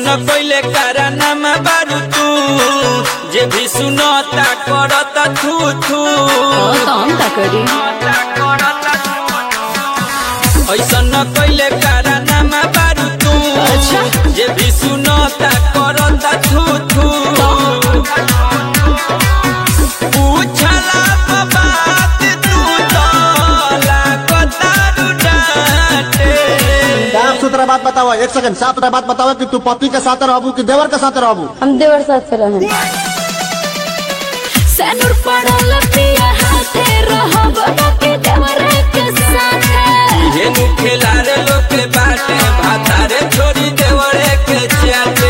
पहिले कारनामा बारू तू जे भी सुनता करता थू थू तो हम का करी ऐसन पहिले कारनामा बारू तू अच्छा। जे भी सुनता करता थू थू पूछला प बात तू तो लागतारू डांटे साफ सुथरा बात बताओ एक सेकंड साफ सुथरा बात बताओ कि तू पति के साथ रहबू कि देवर के साथ रहबू हम देवर साथ से रहें सैनुर पड़ल पिया हाथे रहब बाकी देवर के साथे हेनु खेलारे लोग के बाटे भातारे छोड़ी देवरे के चाटे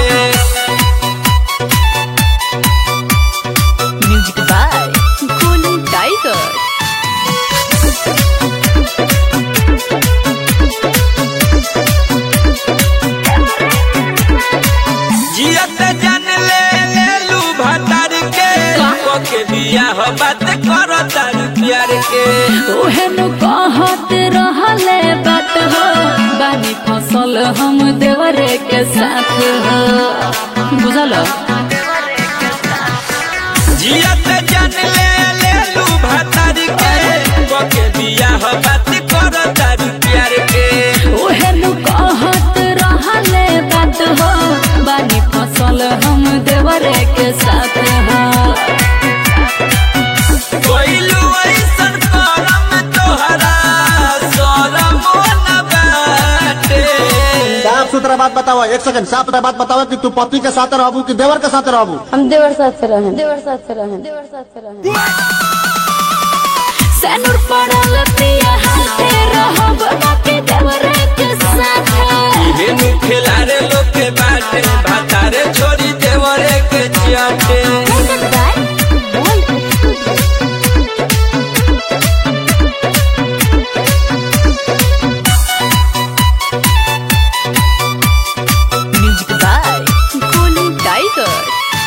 म्यूजिक बाय गोलू टाइगर जियत जान ले ले लू भातार के के बियाह बात करो तार प्यार के ओहेनु कहत रहले बात हो बानी फसल हम देवरे के साथ हो बुझल जियत जान ले ले लू भातार के के बियाह बात करो तार प्यार के ओहेनु कहत रहले बात हो बानी फसल हम देवरे के साथ हो कोइलू ऐसन करम तोहरा सरम न बाटे साफ सुथरा बात बताओ एक सेकंड साफ सुथरा बात बताओ कि तू पति के साथ रहबू कि देवर के साथ रहबू हम देवर साथ से रहें देवर साथ से रहें देवर साथ से रहें सैनुर पड़ल पिया हाथे रहब बाकी देवरे के साथ हेनु खेलारे लोग के बाटे भातारे छोड़ी देवरे के चाटे म्यूजिक बाय गोलू टाइगर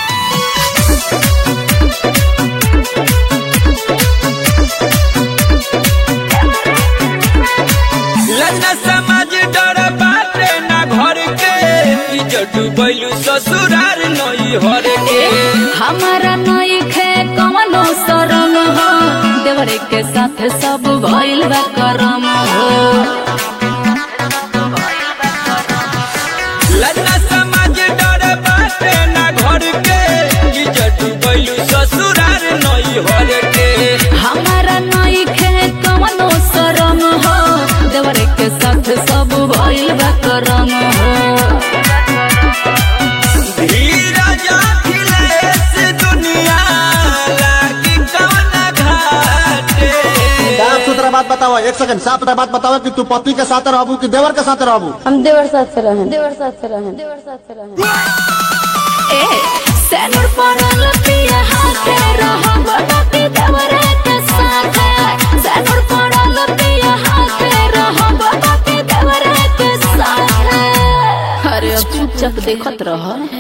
लन्ना समाज डर बाटे ना घर के इज्जत डूबैलू ससुरार नई हर के हमारा नई खे कवनो शरम हो देवरे के साथ सब भइल बा करम हो लन्ना समाज डर बाटे ना घर के इज्जत डूबैलू ससुरार नई हर के हमारा नई खे कवनो शरम हो देवरे के साथ सब भइल बा करम हो धीरज अखिलेश दुनिया लागी कवना घाटे साफ सुथरा बात बताओ एक सेकंड साफ सुथरा बात बताओ कि तू पति के साथ रहबू कि देवर के साथ रहबू हम देवर साथ से रहें देवर साथ से रहें देवर साथ से रहें ए सैनुर पड़ल पिया हाथे रहब बाकी देवरे के साथ सैनुर पड़ल पिया हाथे रहब बाकी देवरे के साथ अरे अब चुपचाप देखत रह